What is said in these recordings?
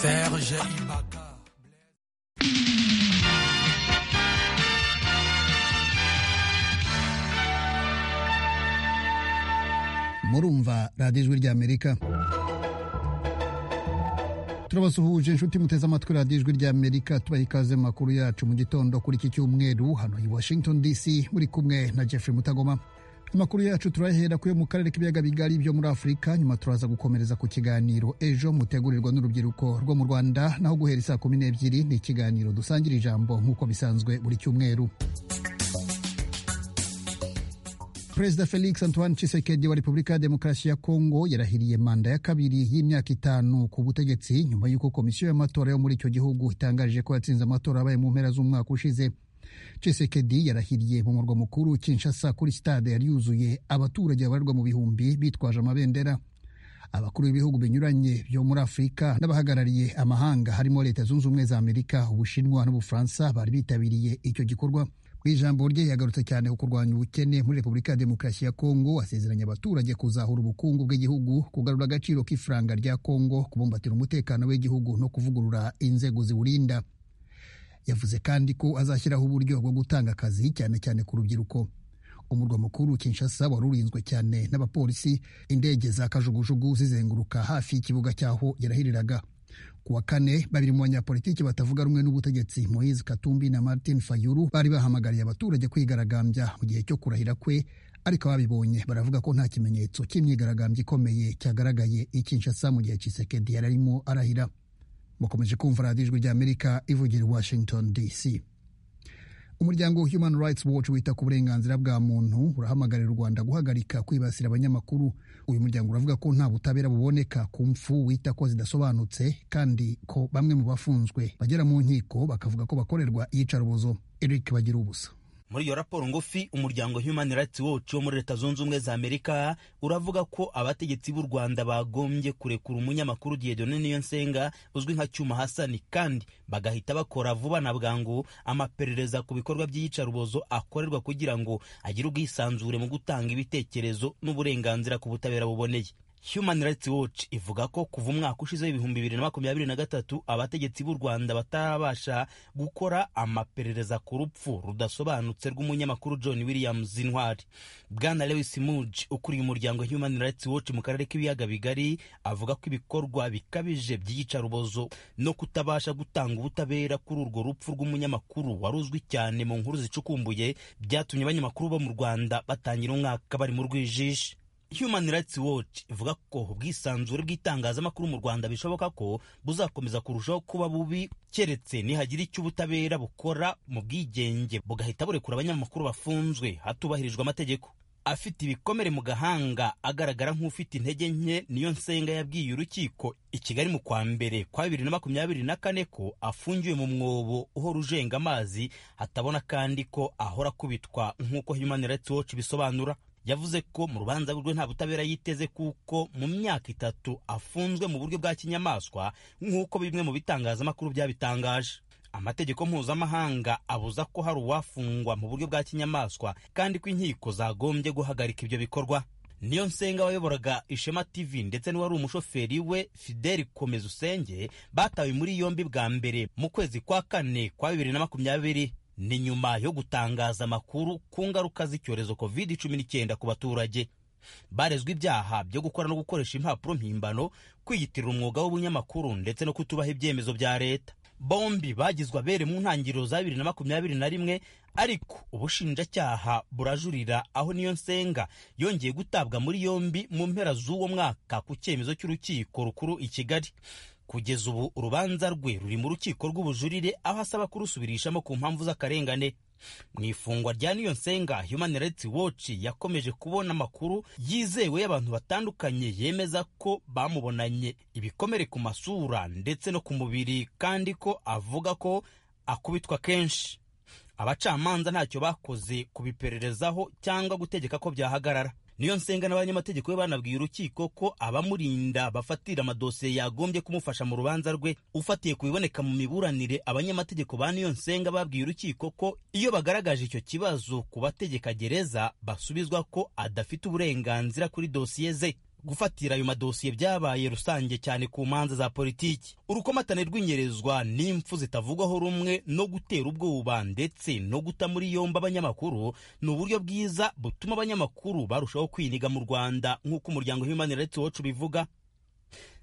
Serge Ibaka. murumva radiyo ijwi ry'amerika turabasuhuje inshuti muteze amatwi radiyo ijwi ry'amerika tubaha ikaze mu makuru yacu mu gitondo kuri iki cyumweru hano i washington dc muri kumwe na jeffrey mutagoma amakuru yacu turayahera kuyo mu karere k'ibiyaga bigari byo muri afurika nyuma turaza gukomereza ku kiganiro ejo mutegurirwa n'urubyiruko rwo mu rwanda naho guhera isaa kumi n'ebyiri ni ikiganiro dusangira ijambo nk'uko bisanzwe buri cyumweru perezida felix antoine tshisekedi wa repubulika ya demokarasi ya kongo yarahiriye manda ya kabiri y'imyaka itanu ku butegetsi nyuma y'uko komisiyo y'amatora yo muri icyo gihugu itangaje ko yatsinze amatora abaye mu mpera z'umwaka ushize tshisekedi yarahiriye mu murwa mukuru kinshasa kuri sitade yari yuzuye abaturage babarirwa mu bihumbi bitwaje amabendera abakuru b'ibihugu binyuranye byo muri afurika n'abahagarariye amahanga harimo leta zunze ubumwe za amerika ubushinwa n'ubufaransa bari bitabiriye icyo gikorwa mu ijambo rye yagarutse cyane ku kurwanya ubukene muri repubulika ya demokarasi ya kongo asezeranya abaturage kuzahura ubukungu bw'igihugu kugarura agaciro k'ifaranga rya kongo kubumbatira umutekano w'igihugu no kuvugurura inzego ziwurinda yavuze kandi ko azashyiraho uburyo bwo gutanga akazi cyane cyane ku rubyiruko umurwa mukuru kinshasa wari urinzwe cyane n'abapolisi indege za kajugujugu zizenguruka hafi y'ikibuga cy'aho yarahiriraga ku wa kane babiri mu banyapolitiki batavuga rumwe n'ubutegetsi moise katumbi na martin fayulu bari bahamagariye abaturage kwigaragambya mu gihe cyo kurahira kwe ariko ababibonye baravuga ko nta kimenyetso cy'imyigaragambyo ikomeye cyagaragaye i kinshasa mu gihe kisekedi yari arimo arahira mukomeje kumva radiyo ijwi ry'amerika ivugira i washington dc umuryango human rights watch wita ku burenganzira bwa muntu urahamagarira u rwanda guhagarika kwibasira abanyamakuru uyu muryango uravuga ko nta butabera buboneka ku mfu wita ko zidasobanutse kandi ko bamwe mu bafunzwe bagera mu nkiko bakavuga ko bakorerwa iyicarubozo eric bagira ubusa muri iyo raporo ngufi umuryango human rights watch wo muri leta zunze ubumwe za amerika uravuga ko abategetsi b'u rwanda bagombye kurekura umunyamakuru diedone niyonsenga uzwi nka cyuma hasani kandi bagahita bakora vuba na bwangu amaperereza ku bikorwa by'iyicarubozo akorerwa kugira ngo agire ubwisanzure mu gutanga ibitekerezo n'uburenganzira ku butabera buboneye Human Rights Watch ivuga ko kuva umwaka ushize w'ibihumbi bibiri na makumyabiri na gatatu abategetsi b'u Rwanda batarabasha gukora amaperereza ku rupfu rudasobanutse rw'umunyamakuru John Williams Intwari. Bwana Lewis Mudge ukuriye umuryango Human Rights Watch mu karere k'ibiyaga bigari avuga ko ibikorwa bikabije by'iyicarubozo no kutabasha gutanga ubutabera kuri urwo rupfu rw'umunyamakuru wari uzwi cyane mu nkuru zicukumbuye byatumye abanyamakuru bo mu Rwanda batangira umwaka bari mu rwijiji. Human Rights Watch ivuga ko ubwisanzure bw'itangazamakuru mu Rwanda bishoboka ko buzakomeza kurushaho kuba bubi keretse nihagira icyo ubutabera bukora mu bwigenge bugahita burekura abanyamakuru bafunzwe hatubahirijwe amategeko afite ibikomere mu gahanga agaragara nk'ufite intege nke niyo nsenga yabwiye urukiko i Kigali mu kwa mbere kwa bibiri na makumyabiri na kane ko afungiwe mu mwobo uhora ujenga amazi hatabona kandi ko ahora akubitwa nk'uko Human Rights Watch ibisobanura yavuze ko mu rubanza rwe nta butabera yiteze kuko mu myaka itatu afunzwe mu buryo bwa kinyamaswa nk'uko bimwe mu bitangazamakuru byabitangaje amategeko mpuzamahanga abuza ko hari uwafungwa mu buryo bwa kinyamaswa kandi ko inkiko zagombye guhagarika ibyo bikorwa niyo nsenga wayoboraga ishema tv ndetse n'uwari umushoferi we fideli komeza usenge batawe muri yombi bwa mbere mu kwezi kwa kane kwa bibiri na makumyabiri ni nyuma yo gutangaza amakuru ku ngaruka z'icyorezo covid cumi n'icyenda ku baturage barezwa ibyaha byo gukora no gukoresha impapuro mpimbano kwiyitirira umwuga w'ubunyamakuru ndetse no kutubaha ibyemezo bya leta bombi bagizwe abere mu ntangiriro za bibiri na makumyabiri na rimwe ariko ubushinjacyaha burajurira aho niyo nsenga yongeye gutabwa muri yombi mu mpera z'uwo mwaka ku cyemezo cy'urukiko rukuru i kigali kugeza ubu urubanza rwe ruri mu rukiko rw'ubujurire aho asaba kurusubirishamo ku mpamvu z'akarengane mu ifungwa rya niyo nsenga human rights watch yakomeje kubona amakuru yizewe y'abantu batandukanye yemeza ko bamubonanye ibikomere ku masura ndetse no ku mubiri kandi ko avuga ko akubitwa kenshi abacamanza ntacyo bakoze kubipererezaho cyangwa gutegeka ko byahagarara niyo nsenga n'abanyamategeko be banabwiye urukiko ko abamurinda bafatira amadosiye yagombye kumufasha mu rubanza rwe ufatiye ku biboneka mu miburanire abanyamategeko ba niyo nsenga babwiye urukiko ko iyo bagaragaje icyo kibazo ku bategeka gereza basubizwa ko adafite uburenganzira kuri dosiye ze gufatira ayo madosiye byabaye rusange cyane ku manza za politiki urukomatane rw'inyerezwa n'impfu zitavugwaho rumwe no gutera ubwoba ndetse no guta muri yombi abanyamakuru ni uburyo bwiza butuma abanyamakuru barushaho kwiniga mu rwanda nk'uko umuryango human rights watch ubivuga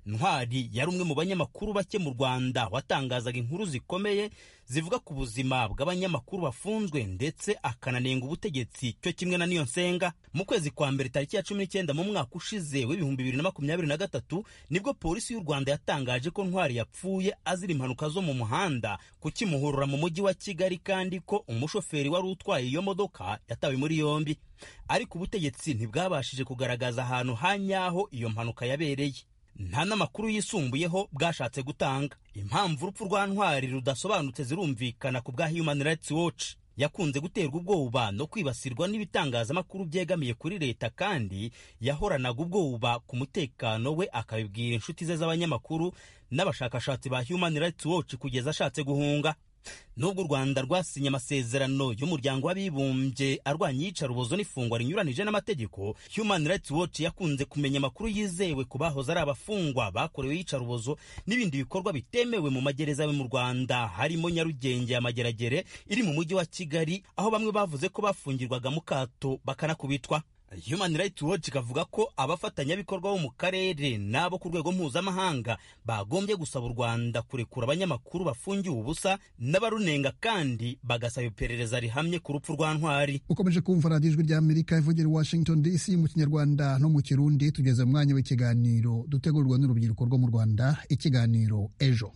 ntwari yari umwe mu banyamakuru bake mu rwanda watangazaga inkuru zikomeye zivuga ku buzima bw'abanyamakuru bafunzwe ndetse akananenga ubutegetsi cyo kimwe na niyo nsenga mu kwezi kwa mbere tariki ya cumi n'icyenda mu mwaka ushize w'ibihumbi bibiri na makumyabiri na gatatu nibwo polisi y'u rwanda yatangaje ko ntwari yapfuye azira impanuka zo mu muhanda ku kimuhurura mu mujyi wa kigali kandi ko umushoferi wari utwaye iyo modoka yatawe muri yombi ariko ubutegetsi ntibwabashije kugaragaza ahantu ha nyaho iyo mpanuka yabereye nta n'amakuru yisumbuyeho bwashatse gutanga impamvu urupfu rwa ntwari rudasobanutse zirumvikana ku bwa human rights watch yakunze guterwa ubwoba no kwibasirwa n'ibitangazamakuru byegamiye kuri leta kandi yahoranaga ubwoba ku mutekano we akabibwira inshuti ze z'abanyamakuru n'abashakashatsi ba human rights watch kugeza ashatse guhunga nubwo u rwanda rwasinye amasezerano y'umuryango w'abibumbye arwanya iyicarubozo n'ifungwa rinyuranije n'amategeko human rights watch yakunze kumenya amakuru yizewe ku bahoze ari abafungwa bakorewe iyicarubozo n'ibindi bikorwa bitemewe mu magereza yo mu rwanda harimo nyarugenge ya mageragere iri mu mujyi wa kigali aho bamwe bavuze ko bafungirwaga mu kato bakanakubitwa Human Rights Watch ikavuga ko abafatanyabikorwa bo mu karere n'abo ku rwego mpuzamahanga bagombye gusaba u Rwanda kurekura abanyamakuru bafungiwe ubusa n'abarunenga kandi bagasaba iperereza rihamye ku rupfu rwa Ntwari. Ukomeje kumva radiyo ijwi ry'Amerika ivugira Washington DC mu kinyarwanda no mu kirundi tugeze mu mwanya w'ikiganiro dutegurwa n'urubyiruko rwo mu Rwanda ikiganiro ejo.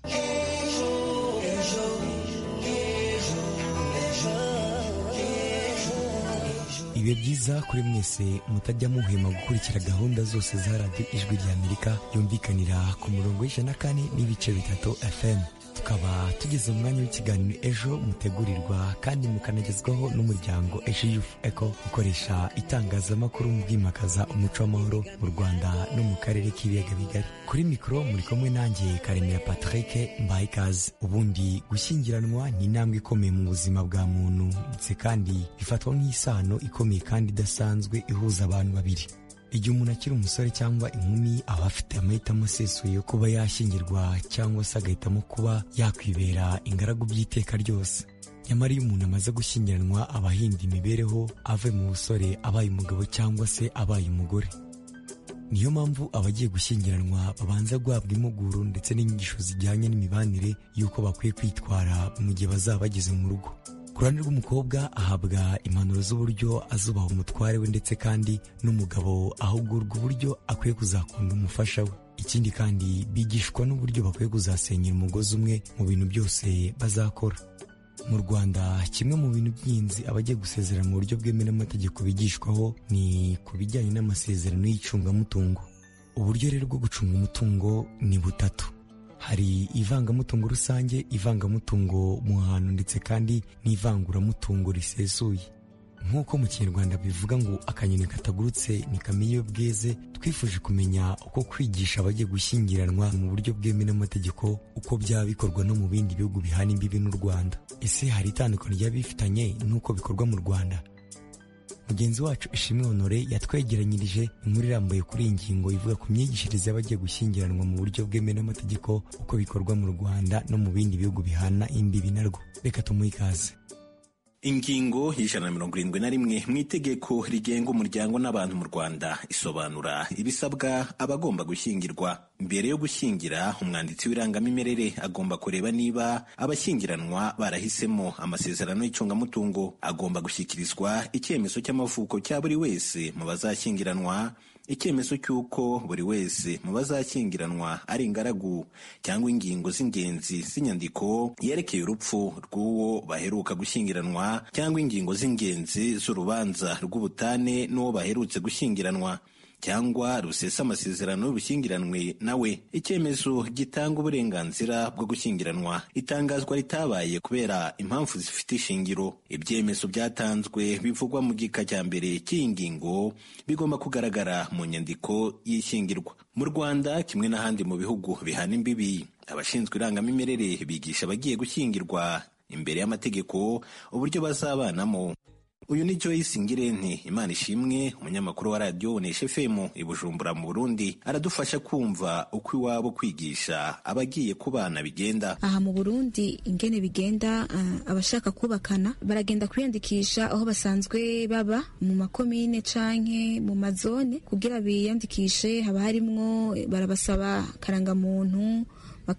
ibihe byiza kuri mwese mutajya muhema gukurikira gahunda zose za radiyo ijwi ry'amerika yumvikanira ku murongo w'ijana kane n'ibice bitatu fm tukaba tugeze mu mwanya w'ikiganiro ejo mutegurirwa kandi mukanagezwaho n'umuryango ejo yufu eko ukoresha itangazamakuru mu kwimakaza umuco w'amahoro mu rwanda no mu karere k'ibiyaga bigari kuri mikoro muri kumwe nanjye karemera patrick mbaye ikaze ubundi gushyingiranwa ni intambwe ikomeye mu buzima bwa muntu ndetse kandi bifatwa nk'isano ikomeye kandi idasanzwe ihuza abantu babiri igihe umuntu akiri umusore cyangwa inkumi aba afite amahitamo asesuye yo kuba yashyingirwa cyangwa se agahitamo kuba yakwibera ingaragu by'iteka ryose nyamara iyo umuntu amaze gushyingiranwa aba ahinda imibereho avuye mu busore abaye umugabo cyangwa se abaye umugore niyo mpamvu abagiye gushyingiranwa babanza guhabwa impuguro ndetse n'inyigisho zijyanye n'imibanire y'uko bakwiye kwitwara mu gihe bazaba bageze mu rugo ku ruhande rw'umukobwa ahabwa impanuro z'uburyo azubaha umutware we ndetse kandi n'umugabo ahugurwa uburyo akwiye kuzakunda umufasha we ikindi kandi bigishwa n'uburyo bakwiye kuzasenyera umugozi umwe mu bintu byose bazakora mu rwanda kimwe mu bintu by'ingenzi abagiye gusezerana mu buryo bwemewe n'amategeko bigishwaho ni ku bijyanye n'amasezerano y'icungamutungo uburyo rero bwo gucunga umutungo ni butatu hari ivangamutungo rusange ivangamutungo mu hantu ndetse kandi n'ivanguramutungo risesuye nk'uko mu kinyarwanda bivuga ngo akanyoni katagurutse ntikamenya iyo bweze twifuje kumenya uko kwigisha abagiye gushyingiranwa mu buryo bwemewe n'amategeko uko byaba bikorwa no mu bindi bihugu bihana imbibi n'u rwanda ese hari itandukanye ry'abifitanye n'uko bikorwa mu rwanda mugenzi wacu ishimwe honore yatwegeranyirije inkuru irambuye kuri iyi ngingo ivuga ku myigishirize y'abagiye gushyingiranwa mu buryo bwemewe n'amategeko uko bikorwa mu rwanda no mu bindi bihugu bihana imbibi narwo reka tumuhe ikaze ingingo y'ijana na mirongo irindwi na rimwe mu itegeko rigenga umuryango n'abantu mu rwanda isobanura ibisabwa abagomba gushyingirwa mbere yo gushyingira umwanditsi w'irangamimerere agomba kureba niba abashyingiranwa barahisemo amasezerano y'icungamutungo agomba gushyikirizwa icyemezo cy'amavuko cya buri wese mu bazashyingiranwa icyemezo cy'uko buri wese mu bazashyingiranwa ari ingaragu cyangwa ingingo z'ingenzi z'inyandiko yerekeye urupfu rw'uwo baheruka gushyingiranwa cyangwa ingingo z'ingenzi z'urubanza rw'ubutane n'uwo baherutse gushyingiranwa cyangwa rusesa amasezerano y'ubushyingiranwe nawe icyemezo gitanga uburenganzira bwo gushyingiranwa itangazwa ritabaye kubera impamvu zifite ishingiro ibyemezo byatanzwe bivugwa mu gika cya mbere cy'iyi ngingo bigomba kugaragara mu nyandiko y'ishyingirwa mu rwanda kimwe n'ahandi mu bihugu bihana imbibi abashinzwe irangamimerere bigisha abagiye gushyingirwa imbere y'amategeko uburyo bazabanamo uyu ni Joyce Ngirente Imana ishimwe umunyamakuru wa radiyo Bonesha FM i Bujumbura mu Burundi aradufasha kumva uko iwabo kwigisha abagiye ku bana bigenda aha mu Burundi ingene bigenda uh, abashaka kubakana baragenda kwiyandikisha aho basanzwe baba mu makomine canke mu mazone kugira biyandikishe haba harimwo barabasaba karangamuntu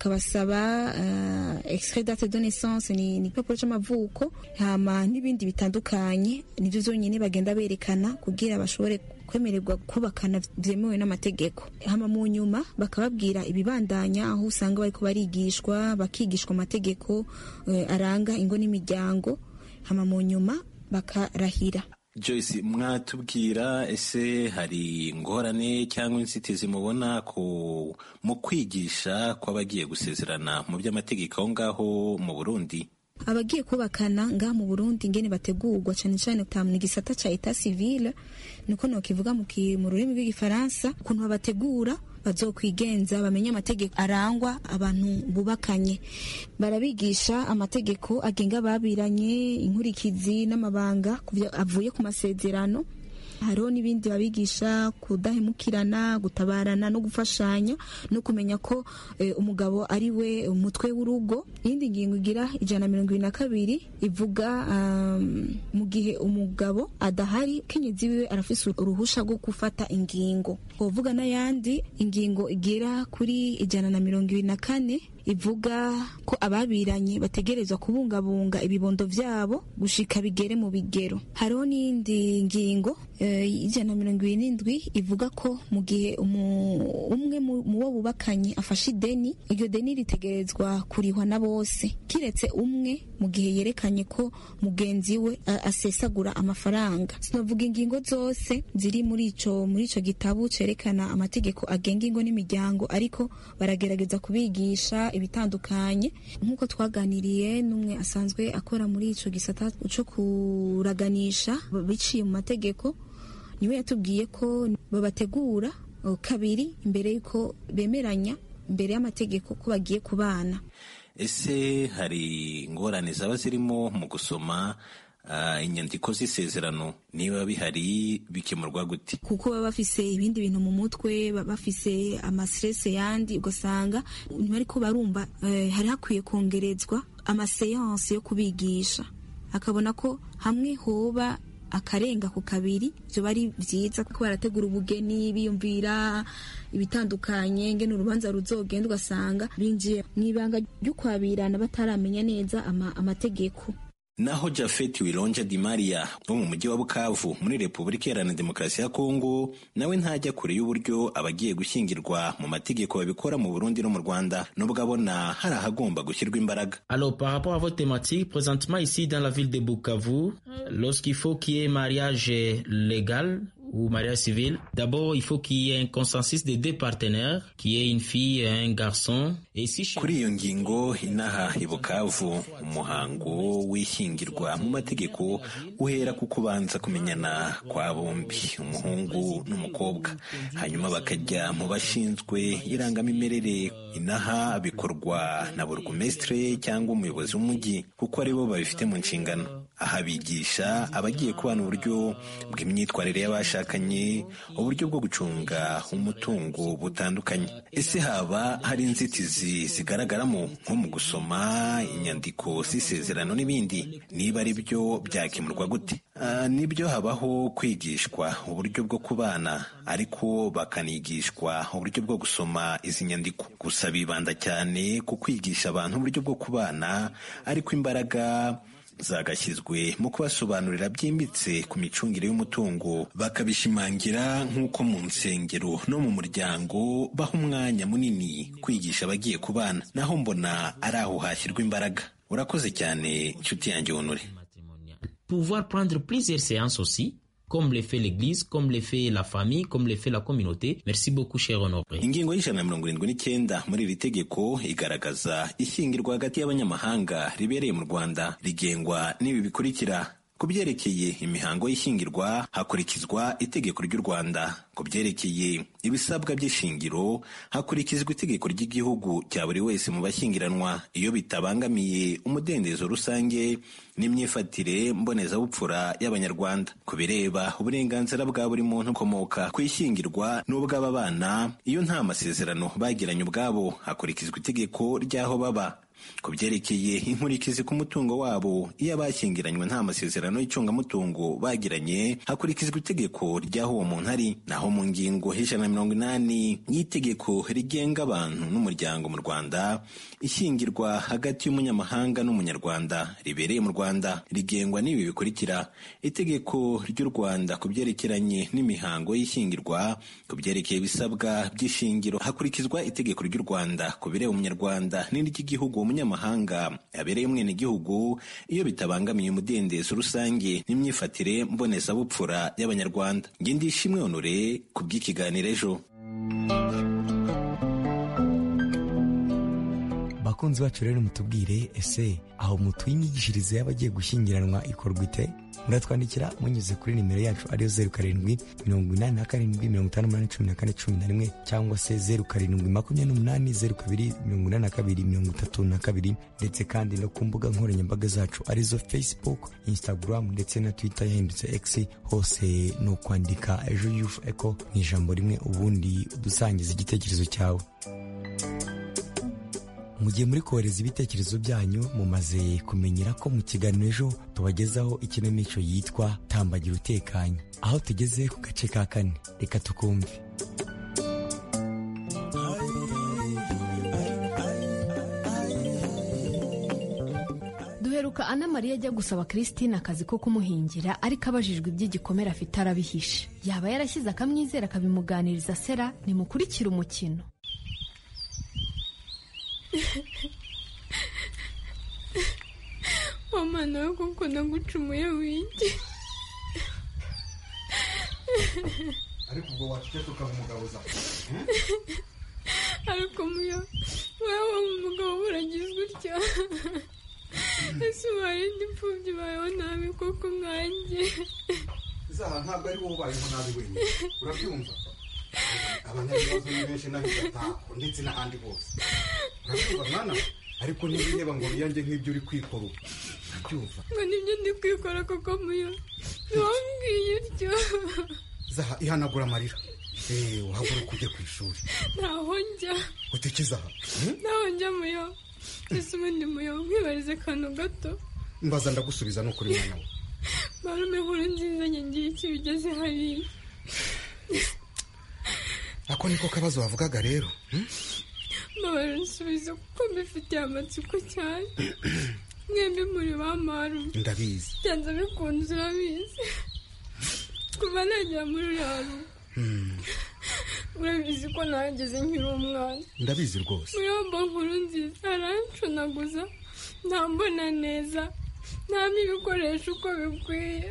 bakabasaba uh, extrait date de naissance ni igipapuro cy'amavuko hama n'ibindi bitandukanye nivyo vyonyene bagenda berekana kugira bashobore kwemererwa kubakana byemewe n'amategeko hama mu nyuma bakababwira ibibandanya aho usanga bariko barigishwa bakigishwa amategeko uh, aranga ingo n'imiryango hama mu nyuma bakarahira Joyce mwatubwira ese hari ingorane cyangwa inzitizi mubona ko mu kwigisha kw'abagiye gusezerana mu by'amategeko aho ngaho mu Burundi abagiye kubakana ngaha mu Burundi ngene bategurwa cyane cyane mu gisata cya etat civile niko nokivuga mu rurimi rw'igifaransa ukuntu babategura bazokwigenza bamenye amategeko arangwa abantu bubakanye barabigisha amategeko agenga babiranye inkurikizi n'amabanga avuye ku masezerano hariho n'ibindi babigisha kudahemukirana gutabarana no gufashanya no kumenya ko e, umugabo ari we umutwe w'urugo iyindi ngingo igira ijana mirongo ibiri na kabiri ivuga um, mu gihe umugabo adahari kenyezi wiwe arafise uruhusha rwo gufata ingingo uvuga n'ayandi ingingo igera kuri ijana na mirongo ibiri na kane ivuga ko ababiranye bategerezwa kubungabunga ibibondo byabo gushika bigere mu bigero hariho n'indi ngingo y'ijana na mirongo irindwi ivuga ko mu gihe umwe mu bo bubakanye afashe ideni iryo deni ritegerezwa kurihwa na bose kiretse umwe mu gihe yerekanye ko mugenzi we asesagura amafaranga sinavuga ingingo zose ziri muri icyo muri icyo gitabo cyerekana amategeko agenga ingo n'imiryango ariko baragerageza kubigisha ibitandukanye nk'uko twaganiriye n'umwe asanzwe akora muri icyo gisata cyo kuraganisha biciye mu mategeko niwe yatubwiye ko babategura kabiri imbere y'uko bemeranya imbere y'amategeko ko bagiye kubana ese hari ingorane zaba zirimo mu gusoma inyandiko z'isezerano niba bihari bikemurwa gute kuko baba bafise ibindi bintu mu mutwe bafise amastrese yandi ugasanga ntibariko barumva hari hakwiye kongerezwa amaseyanse yo kubigisha akabona ko hamwe hoba akarenga ku kabiri byo ari byiza kuko barategura ubugeni biyumvira ibitandukanye ngene urubanza ruzogenda ugasanga binjiye mu ibanga ry'ukwabirana bataramenya neza amategeko naho Jafet Wironja Di Maria wo mu mujyi wa Bukavu muri Repubulika Iharanira Demokarasi ya Kongo nawe ntajya kure y'uburyo abagiye gushyingirwa mu mategeko babikora mu Burundi no mu Rwanda nubwo abona hari ahagomba gushyirwa imbaraga Alors par rapport à votre thématique présentement ici dans la ville de Bukavu lorsqu'il faut qu'il y ait mariage légal ou mariage civil. D'abord, il faut qu'il y ait un consensus des deux partenaires, qu'il y ait une fille et un garçon. Et si kuri iyo ngingo inaha i Bukavu umuhango w'ishyingirwa mu mategeko uhera ku kubanza kumenyana kwa bombi umuhungu n'umukobwa hanyuma bakajya mu bashinzwe irangamimerere inaha bikorwa na burugumesitire cyangwa umuyobozi w'umujyi kuko aribo babifite mu nshingano aha bigisha abagiye kubana uburyo bw'imyitwarire y'abashaka uburyo bwo gucunga umutungo butandukanye ese haba hari inzitizi zigaragaramo nko mu gusoma inyandiko z'isezerano n'ibindi niba ari byo byakemurwa gute nibyo habaho kwigishwa uburyo bwo kubana ariko bakanigishwa uburyo bwo gusoma izi nyandiko gusa bibanda cyane ku kwigisha abantu uburyo bwo kubana ariko imbaraga zagashyizwe mu kubasobanurira byimbitse ku micungire y'umutungo bakabishimangira nk'uko mu nsengero no mu muryango baha umwanya munini kwigisha abagiye ku bana naho mbona ari aho hashyirwa imbaraga urakoze cyane inshuti yanjye wunure pouvoir prendre plusieurs séances aussi comme le fait l'église comme le fait la famille comme le fait la communauté merci beaucoup cher honoré ingingo y'ijana na mirongo irindwi n'icyenda muri iri tegeko igaragaza ishyingirwa hagati y'abanyamahanga ribereye mu rwanda rigengwa n'ibi bikurikira ku byerekeye imihango y'ishyingirwa hakurikizwa itegeko ry'u rwanda ku byerekeye ibisabwa by'ishingiro hakurikizwa itegeko ry'igihugu rya buri wese mu bashyingiranwa iyo bitabangamiye umudendezo rusange n'imyifatire mbonezabupfura y'abanyarwanda ku bireba uburenganzira bwa buri muntu ukomoka ku ishyingirwa n'ubw'ababana iyo nta masezerano bagiranye ubwabo hakurikizwa itegeko ry'aho baba ku byerekeye inkurikizi ku mutungo wabo iyo abashyingiranywe nta masezerano y'icungamutungo bagiranye hakurikizwa itegeko ry'aho uwo muntu ari naho mu ngingo y'ijana na mirongo inani y'itegeko rigenga abantu n'umuryango mu rwanda ishyingirwa hagati y'umunyamahanga n'umunyarwanda ribereye mu rwanda rigengwa n'ibi bikurikira itegeko ry'u rwanda ku byerekeranye n'imihango y'ishyingirwa ku byerekeye ibisabwa by'ishingiro hakurikizwa itegeko ry'u rwanda ku bireba umunyarwanda n'iry'igihugu uwo munyamahanga yabereye umwenegihugu iyo bitabangamiye umudendezo rusange n'imyifatire mbonezabupfura y'abanyarwanda nge ndishimwe honore ku bw'ikiganiro ejo bakunzi bacu rero mutubwire ese aho mutuye imyigishirize y'abagiye gushyingiranwa ikorwa ite muratwandikira munyuze kuri nimero yacu ariyo zeru karindwi mirongo inani na karindwi mirongo itanu n'umunani cumi na kane cumi na rimwe cyangwa se zeru karindwi makumyabiri n'umunani zeru kabiri mirongo inani na kabiri mirongo itatu na kabiri ndetse kandi no ku mbuga nkoranyambaga zacu arizo facebook instagram ndetse na twitter yahindutse x hose ni ukwandika ejo yufu eko mu ijambo rimwe ubundi dusangiza igitekerezo cyawe mu gihe muri kohereza ibitekerezo byanyu mumaze kumenyera ko mu kiganiro ejo tubagezaho ikinamico yitwa tambagira utekanye aho tugeze ku gace ka kane reka tukumve duheruka ana mariya ajya gusaba christine akazi ko kumuhingira ariko abajijwe iby'igikomere afite arabihishe yaba yarashyize akamwizera akabimuganiriza sera nimukurikire umukino mama nawe kuko nagucumuye wige ariko ubwo waceceka ukabimugabuza ariko muyo wewe umugabo uragize utya ese uwarindi imfubyi bayeho nabi koko nkanjye zaha ntabwo ari wowe ubayeho nabi wenyine urabyumva abanyagihugu ni benshi n'abigatako ndetse n'ahandi hose urabyumva mwana ariko niba ngo wiyange nk'ibyo uri kwikora ubu urabyumva ngo nibyo ndi kwikora kuko muyo ntiwambwiye utyo zaha ihanagura amarira eee uhaguruka ujye ku ishuri ntaho njya uteke aha ntaho njya muyo ese ubundi muyo nkwibarize akantu gato mbaza ndagusubiza ni ukuri mwana we marume nkuru nziza njye ngiye icyo bigeze hariya ako niko kabazo wavugaga rero mbabara usubiza kuko mbifitiye amatsiko cyane mwembi muri ba marume ndabizi byanze bikunze urabizi kuva nagera muri uriya rugo urabizi ko nahageze nkiri umwana ndabizi rwose muri bombo nkuru nziza harancunaguza ntambona neza ntampa ibikoresho uko bikwiye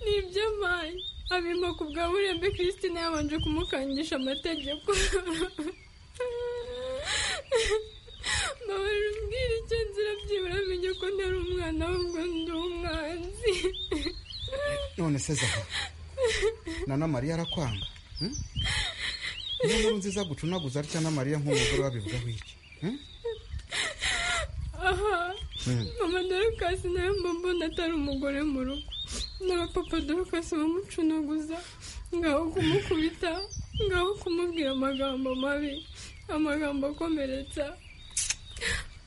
ni iby'amayi abimba ku bwa burembe christine yabanje kumukangisha amategeko mbabara umbwira icyo nzira byibura menye ko ntari umwana ahubwo ndi umwanzi none se zaha na na mariya arakwanga hmm? niyo nkuru nziza gucunaguza atya na mariya nk'umugore babivugaho iki hmm? aha mama dorukasi nawe mba mbona atari umugore mu rugo n'abapapa dorukasi bamucunaguza ngaho kumukubita ngaho kumubwira amagambo mabi amagambo akomeretsa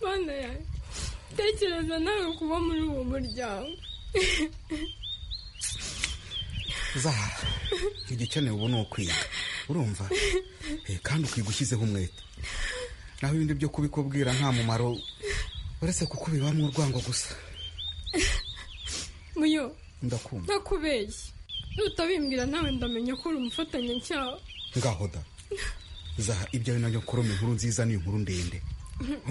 bana yanjye tekereza nawe kuba muri uwo muryango zaha igikenewe ubu ni ukwiga urumva Eh, kandi ukiga ushyizeho umwete naho ibindi byo kubikubwira nta mumaro uretse kuko bibamo urwango gusa muyo ndakumva ntakubeshye nutabimbwira nawe ndamenya ko uri umufatanyacyaha ngaho da zaha ibyo ari nabyo nkuroma inkuru nziza ni inkuru ndende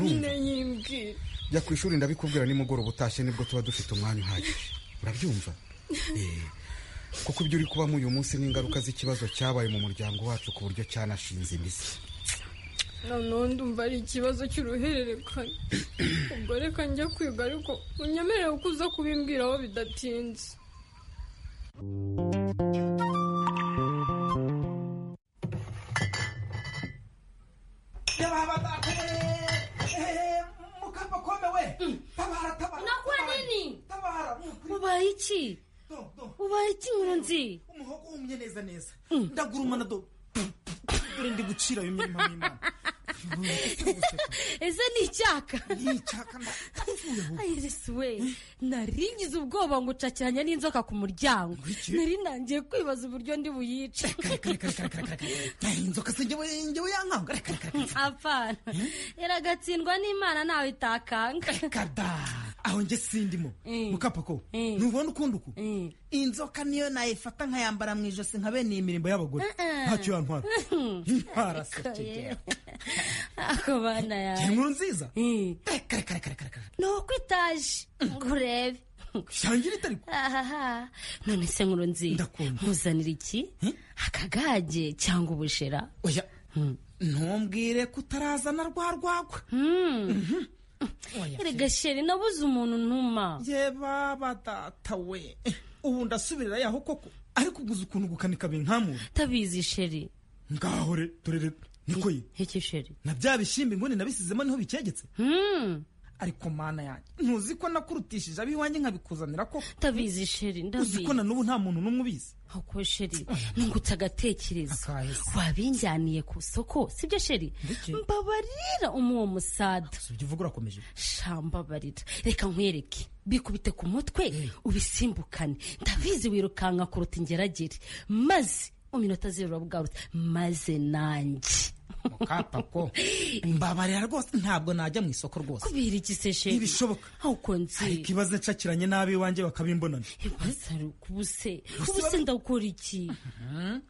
nyine yimbwira jya ku ishuri ndabikubwira nimugoroba utashye nibwo tuba dufite umwanya uhagije urabyumva Eh, kuko ibyo uri kubamo uyu munsi ni ingaruka z'ikibazo cyabaye mu muryango wacu ku buryo cyanashinze imizi noneho ndumva ari ikibazo cy'uruhererekane ubwo reka njya kwiga ariko unyemerere ko uza kubimbwiraho bidatinze nakora nini ubaye iki ubaye iki nkurunzi umuhogo wumye neza neza ndagurumana do dore ndi gucira ayo mirimo y'imana ese ni icyaka nticyaka ayirisi we naringize ubwoba ngo ucakiranya n'inzoka ku muryango nari nangiye kwibaza uburyo ndi buyice inzoka se njyewe njyewe yankanga reka reka reka apana iragatsindwa n'imana ntawe itakanga kada aho njye sindimo Mm. mukapako Mm. ntubona ukundi uku Mm. inzoka niyo nayifata nkayambara mu ijosi nka bene iyi mirimbo y'abagore Uh-uh. ntacyo yantwara ntwara Oye. sekegera ako bana yawe inkuru nziza Mm. reka reka reka reka reka ni uko itaje ngo urebe shangira itari ku- ahaha none se nkuru nziza Ndakunda. nkuzanira iki akagage cyangwa ubushera oya ntumbwire ko utarazana rwa rwagwa erega sheri nabuze umuntu ntuma yeba badata we ubu ndasubirira yaho koko ariko uguze ukuntu gukanika binkamura tabizi sheri ngaho re dore re niko ye iki sheri na bya bishyimbo inkono nabisizemo niho bikegetse Hmm, ariko mana yanjye ntuzi ko nakurutishije ab'iwanjye nkabikuzanira ko tabizi sheri uzi ko ndabizi na n'ubu nta muntu n'umwe ubizi ako sheri nungutse agatekerezo Akahise. wabinjyaniye ku isoko sibyo sheri Ndeke. mbabarira umuwo musada si ibyo uvuga urakomeje shambabarira reka nkwereke bikubite ku mutwe ubisimbukane ndabizi wirukanka kuruta ingeragere maze iminota zirura bwarutse maze nanjye mukapako mbabarira rwose ntabwo najya mu isoko rwose kubera iki se sheri ntibishoboka ahubwo nzi ariko ibaze nshakiranye n'ab'iwanjye bakabimbonana ibibazo ari ukubuse ubuse ndakora iki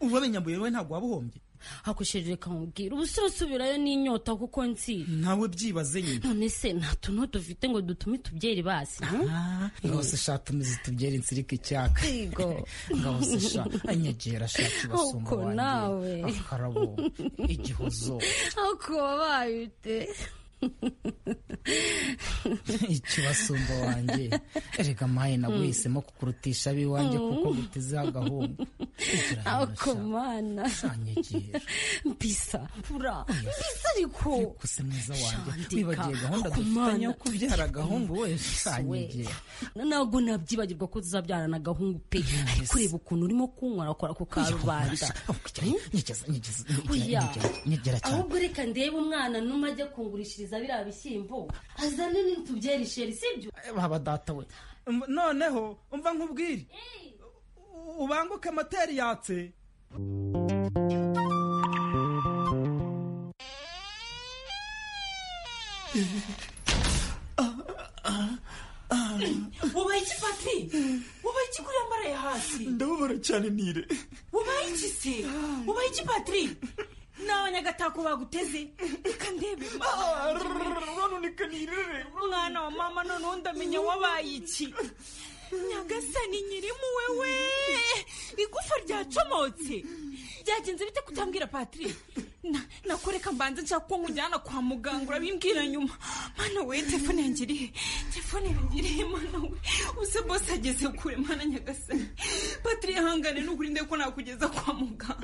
ubu abinyambuye wowe ntabwo waba uhombye ako sheri reka nkubwire ubuse usubirayo n'inyota kuko nzi nawe byibaze nyine none se nta tuntu dufite ngo dutume tubyeri basi Ah, rwose sha tumize tubyere insirika icyaka Yego. ngaho se sha anyegera sha kibasumba Uko nawe. wanjye akarabo igihozo aho kuba babaye ute ikibasumba wanjye erega maye naguhisemo kukurutisha ab'iwanjye kuko guteze agahungu aho kumana anyegera mbisa mbura mbisa ariko kuse mwiza wanjye Shandika, wibagiye gahunda ako dufitanye mana. yo kubyara agahungu we we shanyegera ntabwo nabyibagirwa ko tuzabyarana agahungu pe ariko ureba ukuntu urimo kunywera akora ku karubanda nyegeza nyegeza Oya. nyegera cyane ahubwo reka ndebe umwana numa ajya kungurishiriza biriya bishyimbo azane n'itubyeri sheri sibyo baba data we noneho umva nkubwire U- ubanguke moteri yatse ubaye iki pati ubaye iki kuriya mbaraye hasi ndabubara cyane nire ubaye iki se ubaye iki patiri ni abanyagatako baguteze reka ndebe uraboneka nire umwana wa mama noneho ndamenya wabaye iki nyagasani nyirimuwe we igufa ryacomotse byagenze bite kutambwira patiri Na- nakoreka mbanza nshaka ko nkujyana kwa muganga urabimbwira nyuma mana we telefone yanjye irihe telefone yanjye irihe mana we uze bose ageze kure mana nyagasani patiri yahangane n'ukurinde ko nakugeza kwa muganga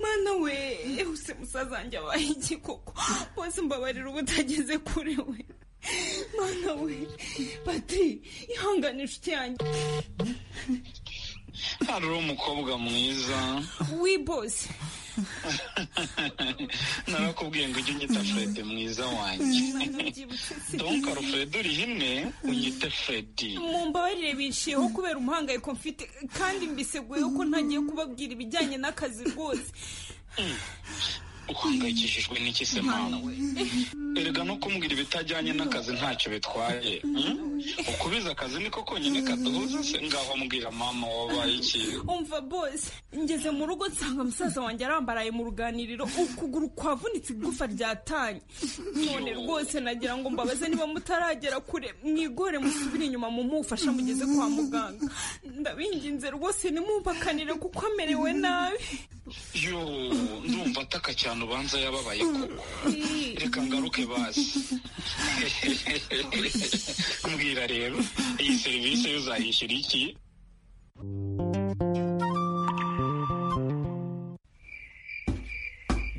mana we use musaza wanjye abaye iki koko bose mbabarira uba utageze kure we mana we patiri ihangane inshuti yanjye hari umukobwa mwiza wi bose narakubwiye ngo ujye unyita fred mwiza wanjye Imana byibutse donc sinzi. alfred uri himwe unyite freddy mu mbabarire binshiyeho kubera umuhangayiko mfite kandi mbiseguyeho ko ntagiye kubabwira ibijyanye n'akazi rwose uhangayikishijwe n'iki se mama we erega no kumbwira ibitajyanye n'akazi ntacyo bitwaye hmm? ukubiza akazi niko konyine kaduhuza se ngaho mbwira mama wabaye iki umva bose ngeze mu rugo nsanga musaza wanjye arambaraye mu ruganiriro ukuguru kwavunitse igufa ryatanye none rwose nagira ngo mbabaze niba mutaragera kure mwigore musubire inyuma mumufasha mugeze kwa muganga ndabinginze rwose nimwumvakanire kuko amerewe nabi yo ndumva ataka cyane ubanza yababaye koko reka ngaruke bazi mbwira rero iyi serivisi yo uzayishyura iki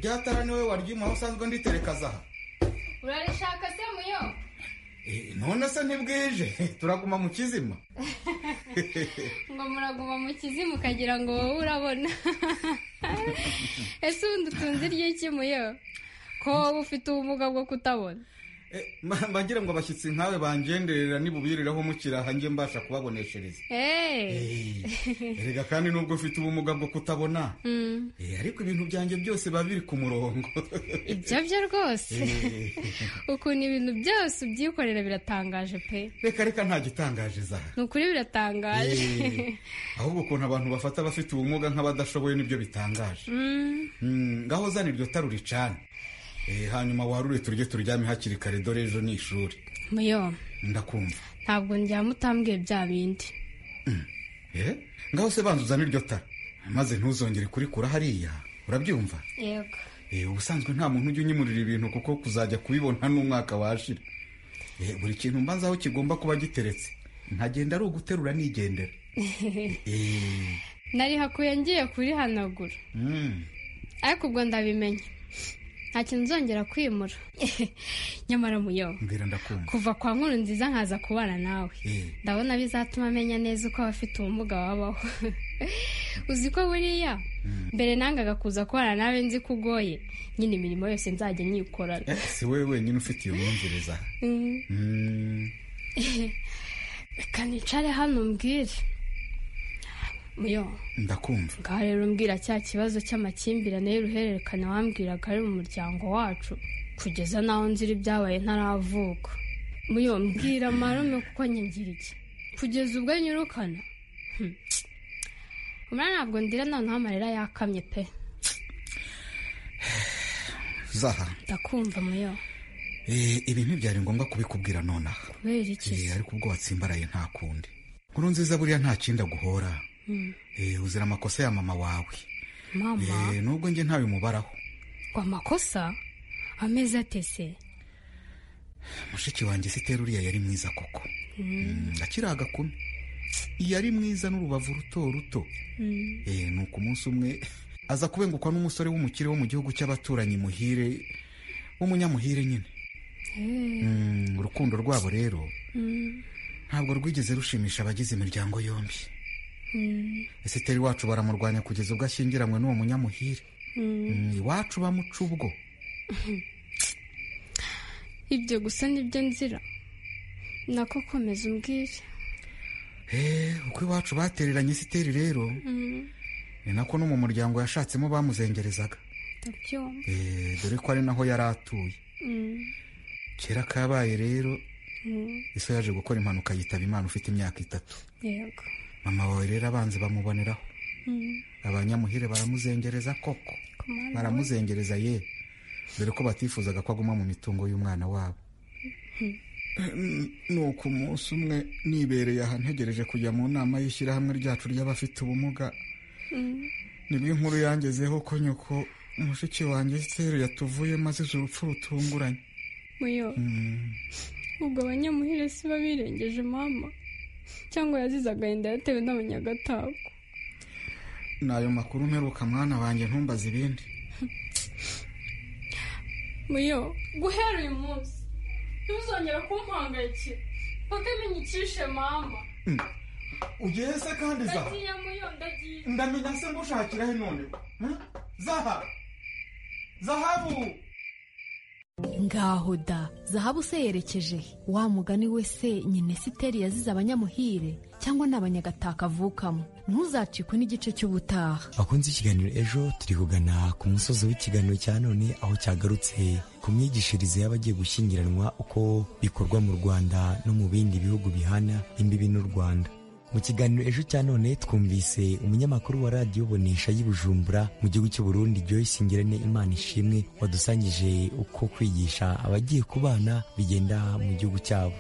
ryatara niwe waryuma aho usanzwe nditerekaza aha urarishaka se muyo Eh, none se ntibwije turaguma mu kizima ngo muraguma mu kizimu ukagira ngo wowe urabona ese ubundi utunze iry'iki muyo ko wowe ufite ubumuga bwo kutabona Ma- mbagira ngo abashyitsi nkawe bangenderera nibubiriraho mukira aha njye mbasha kubaboneshereza eee erega kandi nubwo ufite ubumuga bwo kutabona Mm, Eh, ariko ibintu byanjye byose biba biri ku murongo ibyo byo rwose Eh, ukuntu ibintu byose ubyikorera biratangaje pe reka reka nta gitangaje zaha ni ukuri biratangaje Eh, ahubwo ukuntu abantu bafata abafite ubumuga nk'abadashoboye nibyo bitangaje Mm, Mm, ngaho zana iryo taro uricane Eh, hanyuma warure turye turyame hakiri kare dore ejo ni ishuri muyo ndakumva ntabwo njya mutambwiye bya bindi Eh, ngaho se banza uzane iryo tara maze ntuzongere kurikura hariya urabyumva yego Eh, ubusanzwe nta muntu ujya unyimurira ibintu kuko kuzajya kubibona n'umwaka washira Eh, buri kintu mbanza aho kigomba kuba giteretse ntagenda ari uguterura nigendera Eh, nari hakuye ngiye kurihanagura mm, ariko ubwo ndabimenya nta kintu nzongera kwimura nyamara muyo mbwira ndakumva kuva kwa nkuru nziza nkaza kubana nawe Eh, ndabona bizatuma amenya neza uko abafite ubumuga babaho uzi ko buriya mbere nangaga kuza kubana nawe nzi ko ugoye nyine imirimo yose nzajya nyikorana eh, si wowe wenyine ufite iyo myumviriza Mm. Mm, reka nicare hano mbwire muyo ndakumva ngaho rero umbwira cya kibazo cy'amakimbirane y'uruhererekane wambwiraga ari mu muryango wacu kugeza n'aho nzira ibyabaye ntaravuka muyo mbwira marume kuko nkingira iki kugeza ubwo nyirukana Hmm. umwana ntabwo ndira noneho amarira yakamye pe zaha ndakumva muyo Eh, ibi ntibyari ngombwa kubikubwira nonaha kubera iki Eh, ariko ubwo watsimbaraye nta kundi nkuru nziza buriya nta kindi aguhora Hmm. Eh, uzira amakosa ya mama wawe mama Eh, nubwo njye ntabimubaraho ngo amakosa ameze atese mushiki wanjye sitera uriya yari mwiza koko Hmm. Mm, akiri agakumi yari mwiza n'urubavu ruto ruto Hmm. Eh, ni uko umunsi umwe aza kubengukwa n'umusore w'umukire wo mu gihugu cy'abaturanyi muhire w'umunyamuhire nyine Eh. Mm, urukundo rwabo rero Hmm. ntabwo rwigeze rushimisha abagize imiryango yombi Hmm. esiteri wacu baramurwanya kugeza ubwo ashyingiranywe n'uwo munyamuhire Hmm. Mm, iwacu bamuca ubwo ibyo gusa nibyo nzira nako komeza umbwire Eh, uko iwacu batereranye esiteri rero Mm, ni nako no mu muryango yashatsemo bamuzengerezaga ndabyumva Eh, dore ko ari naho yari atuye Mm, kera kabaye rero mm, iso yaje gukora impanuka yitaba imana ufite imyaka itatu yego mama wawe rero abanzi bamuboneraho Mm, abanyamuhire baramuzengereza koko ku mwana baramuzengereza ye dore ko batifuzaga ko aguma mu mitungo y'umwana wabo Hmm. nuko umunsi umwe nibereye aha ntegereje kujya mu nama y'ishyirahamwe ryacu ry'abafite ubumuga Mm, nibwo inkuru yangezeho ko nyoko mushiki wanjye seru yatuvuyemo azize urupfu rutunguranye muyo Mm, ubwo abanyamuhire si bo birengeje mama cyangwa yazize agahinda yatewe n'abanyagatako ni ayo makuru mperuka mwana wanjye ntumbaze ibindi muyo guhera uyu munsi ntuzongere kumpangayikira paka ibinyikishe mama ugiye se kandi zaha ndagiye muyo ndagiye ndamenya se ngushakira he none Hmm? zaha zahabu ngaho da zahabu se yerekeje he? wa mugani we se nyine siteri yazize abanyamuhire cyangwa ni abanyagataka avukamo ntuzacikwe n'igice cy'ubutaha bakunze ikiganiro ejo turi kugana ku musozi w'ikiganiro cya none aho cyagarutse ku myigishirize y'abagiye gushyingiranwa uko bikorwa mu rwanda no mu bindi bihugu bihana imbibi n'u rwanda mu kiganiro ejo cya none twumvise umunyamakuru wa radiyo bonesha y'i bujumbura mu gihugu cy'u burundi joyce ngirane imana ishimwe wadusangije uko kwigisha abagiye ku bana bigenda mu gihugu cyabo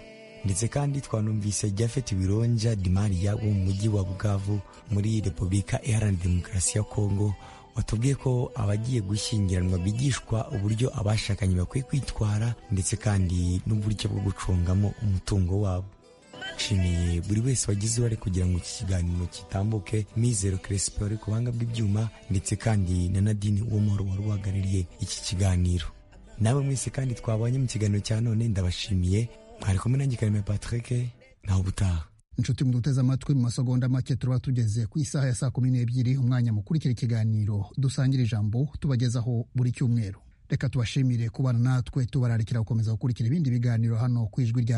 ndetse kandi twanumvise Japhet Bironja Dimariya wo mu mujyi wa Bukavu muri Repubulika Iharanira Demokarasi ya Kongo watubwiye ko abagiye gushyingiranwa bigishwa uburyo abashakanye bakwiye kwitwara ndetse kandi n'uburyo bwo gucungamo umutungo wabo nshimiye buri wese wagize uruhare kugira ngo iki kiganiro kitambuke mizero keresipo wari ku buhanga bw'ibyuma ndetse kandi na nadine uwomoro wari uhagarariye iki kiganiro nawe mwese kandi twabonye mu kiganiro cya none ndabashimiye mwari kumwe nanjye kareme patrick nawe ubutaha inshuti muduteze amatwi mu masegonda make tuba tugeze ku isaha ya saa kumi n'ebyiri umwanya mukurikira ikiganiro dusangira ijambo tubagezaho buri cyumweru reka tubashimire kubana natwe tubararikira gukomeza gukurikira ibindi biganiro hano ku ijwi rya